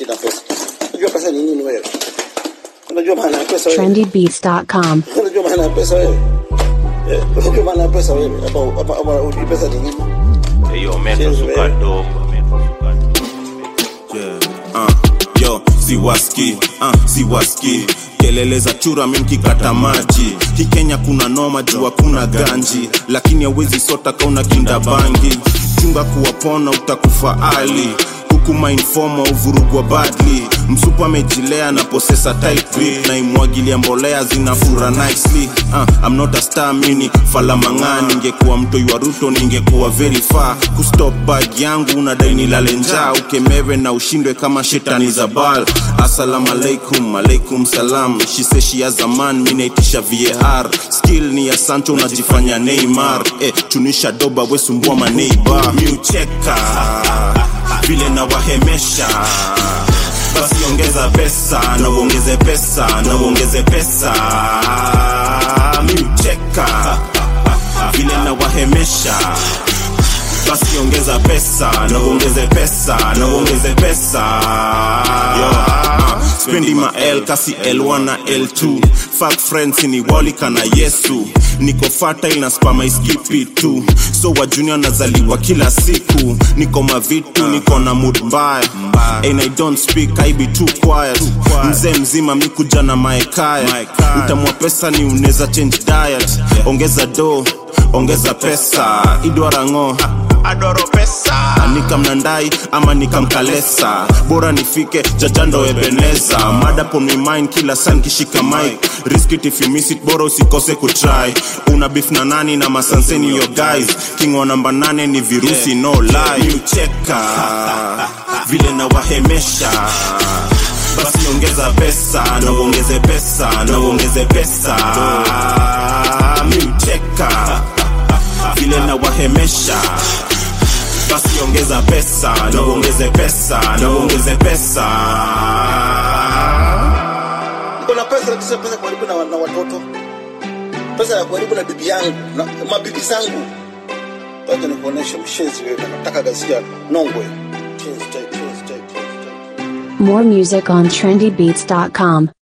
sina pesa. Unajua pesa ni nini wewe? Unajua maana ya pesa wewe? trendybeats.com. Unajua maana ya pesa wewe? Eh, unajua maana ya pesa wewe? Hapa hapa hapa unajua pesa ni nini? Hiyo metro Cheers, suka man. dogo, metro suka dogo. Yeah, uh, yo siwaski uh, siwaski kelele za chura mimkikata maji hii kenya kuna noma juu hakuna ganji lakini hawezi sota kauna kinda bangi chunga kuwapona utakufa ali huku mainfoma uvurugwa badly msupa amejilea na posesa tight grip na imwagilia mbolea zinafura nicely uh, I'm not a star mini falamang'aa ningekuwa mtoi wa ruto ningekuwa very far kustop bag yangu unadai nilale njaa ukemewe na ushindwe kama shetani za bal assalamu alaikum alaikum salam she say she has a man mi naitisha var skill ni ya sancho unajifanya neymar eh, chunisha doba wesumbua maneiba miucheka vile nawahemesha basi ongeza pesa na uongeze pesa na uongeze pesa miucheka vile nawahemesha basi ongeza pesa na uongeze pesa na uongeze pesa Yo, uh, spendi ma L kasi L1 na L2 fuck friends ni walika na Yesu niko fertile na spama iskipi tu so wa junior nazaliwa kila siku niko mavitu niko na mood mbaya and I don't speak I be too quiet mzee mzima mikuja na maekaya utamwa pesa ni uneza change diet ongeza do ongeza pesa idwarango adoro pesa nikamnandai ama nikamkalesa bora nifike jajando ebeneza mada pon my mind kila san kishika mic risk it if you miss it bora usikose kutry una beef na nani na masanseni yo guys king wa namba nane ni virusi no lie ucheka vile na wahemesha basi ongeza pesa na uongeze pesa na uongeze pesa miucheka vile na wahemesha basi ongeza pesa na uongeze pesa na uongeze pesa Niko na pesa kisha pesa kuharibu na, na watoto. Pesa ya kuharibu na bibi yangu na mabibi zangu. Wacha nikuoneshe mshenzi wewe. Nataka gazia nongwe. Mshenzi type, mshenzi type, mshenzi type. More music on trendybeats.com.